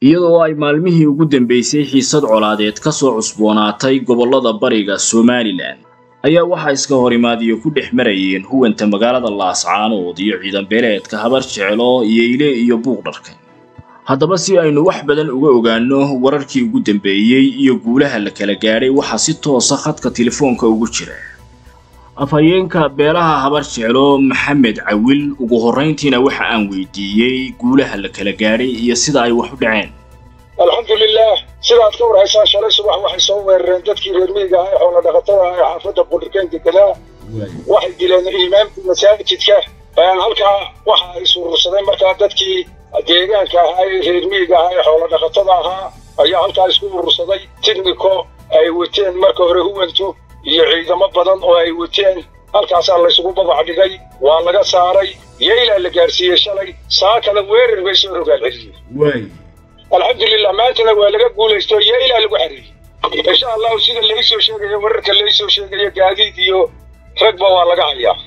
iyadoo ay maalmihii ugu dambeysay xiisad colaadeed ka soo cusboonaatay gobollada bariga somalilan ayaa waxaa iska horimaadiyo ku dhex marayeen huwanta magaalada laascaanood iyo ciidan beeleedka habar jeclo yeyle iyo buuqdharka haddaba si aynu wax badan uga ogaanno wararkii ugu dambeeyey iyo guulaha la kala gaadhay waxaa si toosa khadka telefoonka ugu jira afhayeenka beelaha habar jeclo maxamed cawil ugu horrayntiina waxa aan weydiiyey guulaha la kala gaadhay iyo sida ay wax u dhaceen alxamdulilah sidaad ka warhaysaan shalay subax waxay soo weerareen dadkii reer miyiga ah ee xoola dhaqatada ah ee xaafadda qudhirkeen deganaa waxay dileen imaamkii masaajidka halkaa waxa ay suurursadeen markaa dadkii deegaanka ahaa ee reer miyiga ahaa ee xoola dhaqatada ahaa ayaa halkaa isku urursaday tignico ay wateen marka hore huwantu iyo ciidamo badan oo ay wateen halkaasaa laysugu babac dhigay waa laga saaray yeylaa la gaarsiiyey shalay saa kale weerar bay soo rogaal celiyeen alxamdulilah maantana waa laga guulaysto yeylaa lagu xariiriyey insha allahu sida laysoo sheegayo wararka laysoo sheegayo gaadiid iyo ragba waa laga hayaa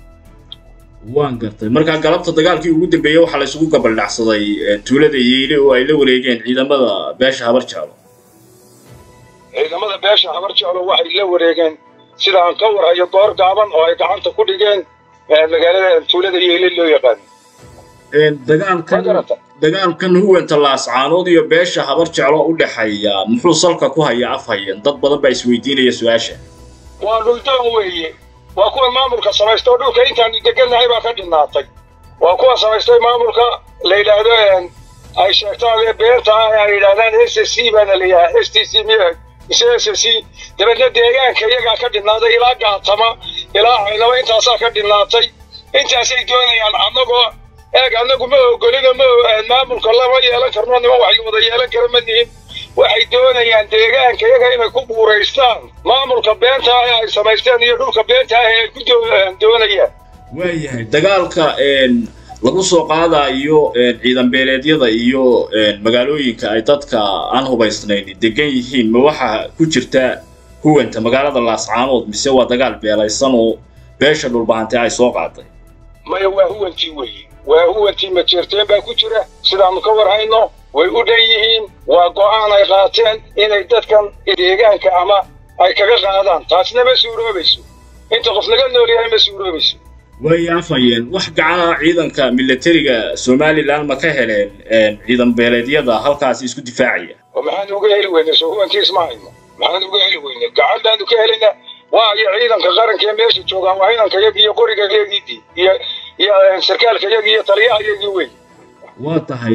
waan gartay markaa galabta dagaalkii ugu dambeeyey waxaa laysugu gabaldhacsaday tuulada yeyle oo ay la wareegeen ciidamada beesha habar jeclo ciidamada beesha habar jeclo waxay la wareegeen sida aan ka warhayo door gaaban oo ay gacanta ku dhigeen magaalada tuulada yeyle loo yaqaan dagaalkan dagaalkan huwanta laascaanood iyo beesha habar jeclo u dhexeeya muxuu salka ku hayaa afhayeen dad badan baa isweydiinaya su-aasha waa dhuldoon weeye waa kuwa maamulka samaysta oo dhulka intaanu degannahay baa ka dhinaatay waa kuwa samaystay maamulka la yidhaahdo ay sheegtaan ee beenta ah ee ay yidhahdaan s s c baana layahay s t c miya mise s s c dabeedna deegaanka iyagaa ka dhinaaday ilaa gaatama ilaa caynaba intaasaa ka dhinaatay intaasay doonayaan annagoo eeg annagu ma ogolino ma maamulka lama yeelan karno nima wax wada yeelan kara ma nihin waxay doonayaan deegaanka iyaga inay ku buuraystaan maamulka beenta ah ee ay samaysteen iyo dhulka beenta ah ee ay ku doonayaan waayahay dagaalka lagu soo qaadayo ciidan beeleedyada iyo magaalooyinka ay dadka aan hubaysnayn degan yihiin ma waxaa ku jirta huwanta magaalada laascaanood mise waa dagaal beelaysan oo beesha dhulbahantee ay soo qaaday maya waa huwantii weeye waa huwantii majeerteen baa ku jira sidaannu ka warhayno way u dhan yihiin waa go'aan ay qaateen inay dadkan deegaanka ama ay kaga qaadaan taasna ma suuroobayso inta qof laga nool yahay ma suuroobayso way afhayeen wax gacana ciidanka milatariga somalilan ma ka heleen ciidan beeleedyada halkaasi isku difaacaya oo maxaan uga heli weynay soo huwantii isma hayno maxaan uga heli weynay gacan baanu ka helayna waa iyo ciidanka qaranka ee meesha joogaan waa ciidanka yagii iyo qoriga yagii iyo iyo sarkaalka yagii iyo taliyaha yagii wey waa tahay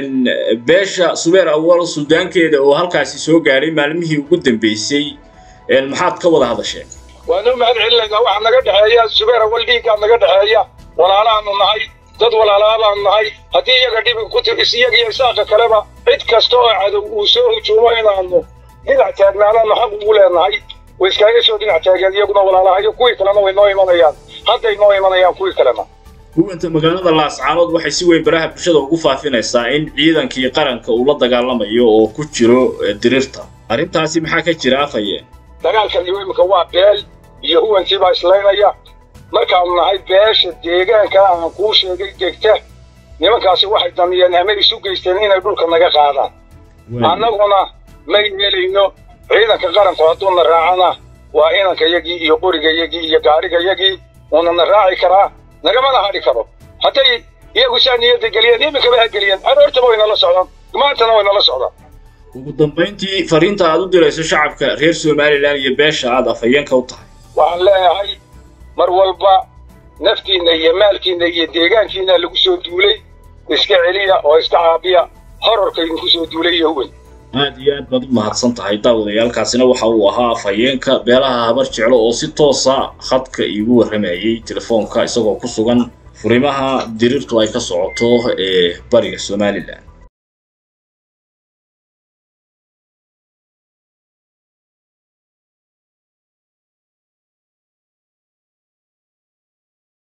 beesha subeer awal suldaankeeda oo halkaasi soo gaadhay maalmihii ugu dambeysay maxaad ka wada hadasheen waanu mahad celinaynaa waxaa naga dhexeeya subeer awal dhiiggaa naga dhexeeya walaalaanu nahay dad walaalaabaanu nahay haddii iyaga dhibi ku tigis iyaga iyo isaaqa kaleba cid kasta oo cadow uu soo hujuumo inaanu dhinac taagnaanaanu xaq ugu leenahay way iskaaga soo dhinac taageen iyaguna walaalahayo kuwii kalena way noo imanayaan hadday noo imanayaan kuwii kalena huwanta magaalada laascaanood waxay si weyn baraha bulshada ugu faafinaysaa in ciidankii qaranka uu la dagaalamayo oo ku jiro dirirta arrintaasi maxaa ka jira afhayeen dagaalkan iyo iminka waa beel iyo huwantii baa islaynaya markaanu nahay beesha deegaanka aan kuu sheegay degta nimankaasi waxay damiyeen ama isu geysteen inay dhulka naga qaadaan annaguna ma yeelayno ciidanka qaranku hadduuna raacana waa inanka yagii iyo qoriga yagii iyo gaadhiga yagii uunana raaci karaa nagamana hadhi karo hadday iyagu saa niyadda geliyeen iminkaba ha geliyeen aroortaba way nala socdaan maantana way nala socdaan ugu dambayntii fariinta aad u dirayso shacabka reer somalilan iyo beesha aad afhayeenka u tahay waxaan leeyahay mar walba naftiinna iyo maalkiinna iyo deegaankiinna lagu soo duulay iska celiya oo iska caabiya horarka idinku soo duulay iyo huwan aad iyo aad baad u mahadsan tahay daawadayaalkaasina waxa uu ahaa afhayeenka beelaha habar jeclo oo si toosa khadka iigu warramayay telefoonka isagoo ku sugan furimaha diriirtu ay ka socoto ee bariga somalilan